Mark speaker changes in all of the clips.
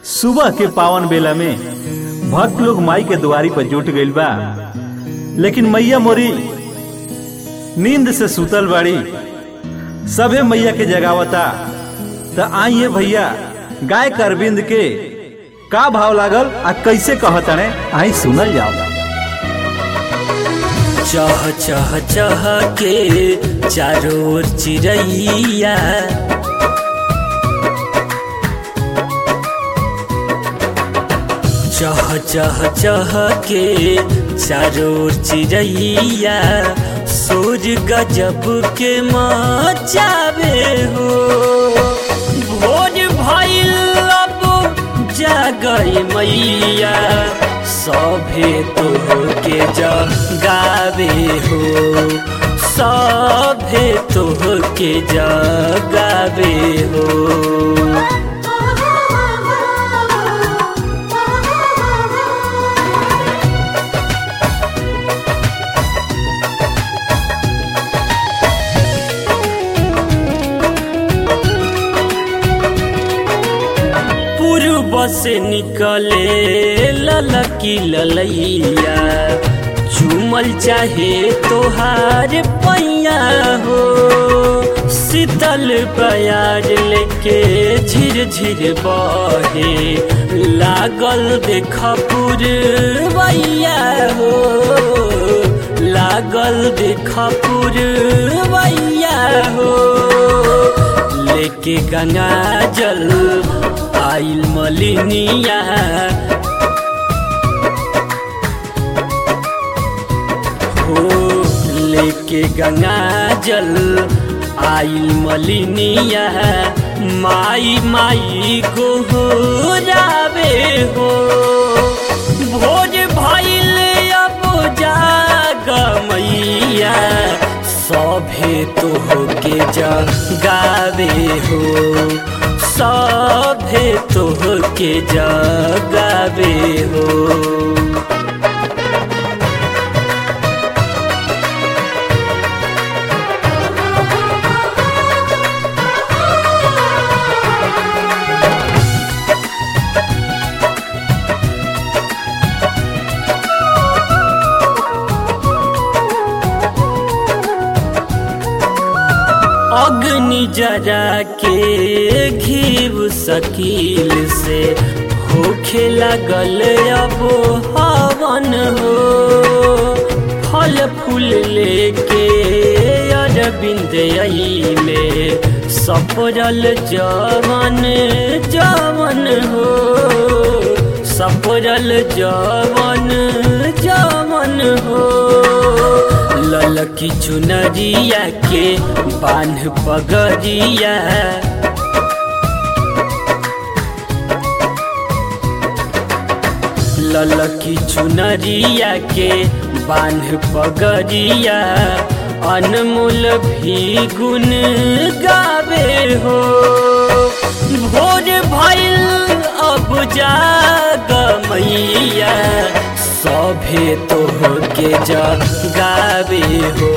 Speaker 1: सुबह के पावन बेला में भक्त लोग माई के दुआरी पर जुट गइल बा लेकिन मैया मोरी नींद से सुतल बाड़ी सभे मैया के जगावता त आइए भैया गाय के अरविंद के का भाव लागल आ कैसे कहतने आई सुनल जाओ
Speaker 2: चह चह चह के चारों ओर चिड़ैया चह चह चह के चारों ओर चिड़ैया सूर गजब के मचावे हो भोर भइल अब जागई मैया सभे तोहके जगावे हो सभे तोहके जगावे हो पूर्व से निकले ललकी ललैया चुमल चाहे तोहार पैया हो शीतल प्यार लेके झिर झिर बहे लागल देख पुरवैया हो लागल देख पुरवैया हो लेके गंगा जल आइल मलिनिया हो लेके गंगा जल आइल मलिनिया माई माई को हो जावे हो भोज भइल अब जाग मैया सभे तोहके जगावे हो सभे तोहके जगावे हो अग्नि जरा के घीव सकील से होखे लगल अब हवन हो फल फूल लेके अरविंद ले सपरल जवन जवन हो सपरल जवन जवन हो ललकी चुनरिया के बान्ह पगरिया ललकी चुनरिया के बान्ह पगरिया अनमोल भी गुण गावे हो भोर भइल अब जाग मैया सभे तोहके जगावे हो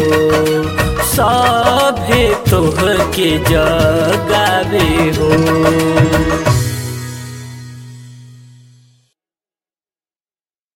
Speaker 2: सभे तोहके जगावे हो